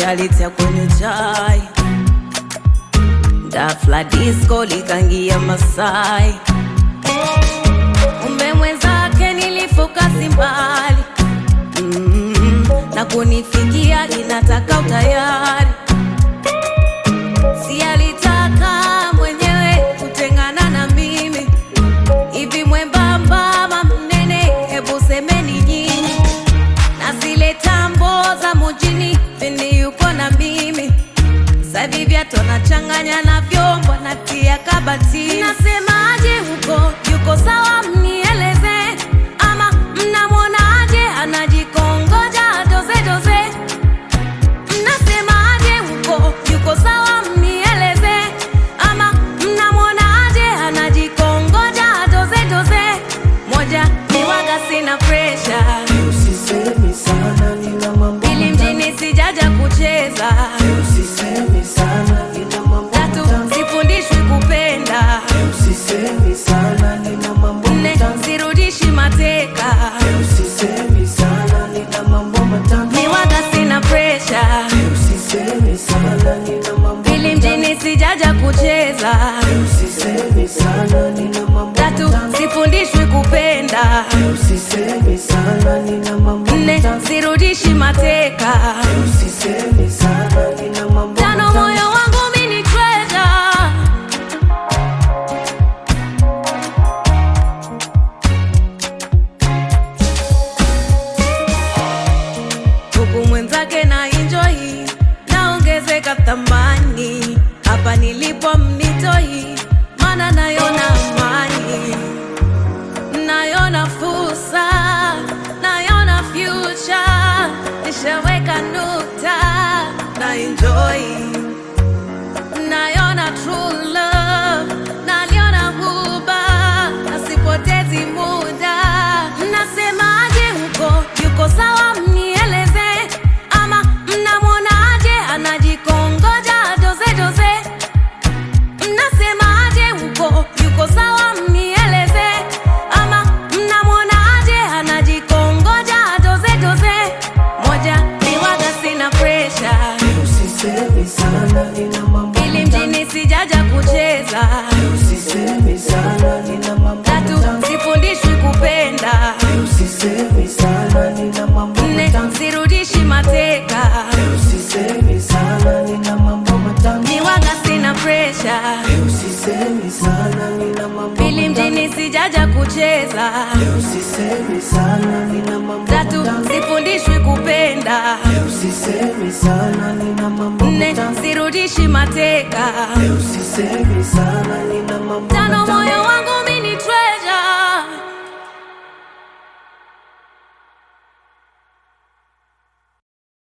sialitia kwenye chai dafla disco likangia Masai, umbe mwenzake nilifoka simbali mm, na kunifikia inataka utayari, si alitaka mwenyewe kutengana na mimi hivi mwembamba ama mnene, hebu semeni nyinyi, na zile tambo za mujini pindi yuko na mimi sasa hivi viatu anachanganya na vyombo natia kabati. Nasemaje huko, yuko sawa? Mnieleze ama mnamwonaje anajikongoja doze doze? Mnasemaje huko, yuko sawa? Mnieleze ama mnamwonaje anajikongoja doze doze? Moja ni waga, sina pressure Usisemi sana nina mambo ili mjini sijaja kucheza Usisemi sana nina mambo Tatu, matamu sifundishwi kupenda. Usisemi sana nina mambo Nne, matamu sirudishi mateka. Usisemi sana nina mambo matamu Ni waga sina presha, Usisemi sana nina mambo ili mjini sijaja kucheza. Usisemi sana nina mambo Tatu, matamu sifundishwi kupenda. Usisemi sana nina mambo Nne, matamu sirudishi mateka. Usisemi sana nina mambo Tano, matamu moyo wangu mimi ni treasure. huku mwenzake na enjoy naongezeka thamani hapa nilipo mnitoi mana nayona amani nayona fursa nayona future nishaweka nukta na enjoy nayona true love naliona huba nasipotezi muda mnasemaje huko yuko sawa mnieleze ama mnamwonaje anajikongoja doze doze mnasemaje huko yuko sawa mnieleze ama mnamwonaje anajikongoja doze doze moja ni waga sina presha Usisemi sana nina mambo ili matamu mjini sijaja kucheza Usisemi sana nina mambo tatu matamu sifundishwi kupenda Usisemi sana nina mambo nne matamu sirudishi mateka Usisemi sana nina mambo matamu ni waga sina presha Usisemi sana nina mambo ili matamu mjini sijaja kucheza Usisemi sana nina mambo tatu matamu sifundishwi kupenda Usisemi sana nina mambo nne matamu sirudishi mateka Usisemi sana nina mambo tano matamu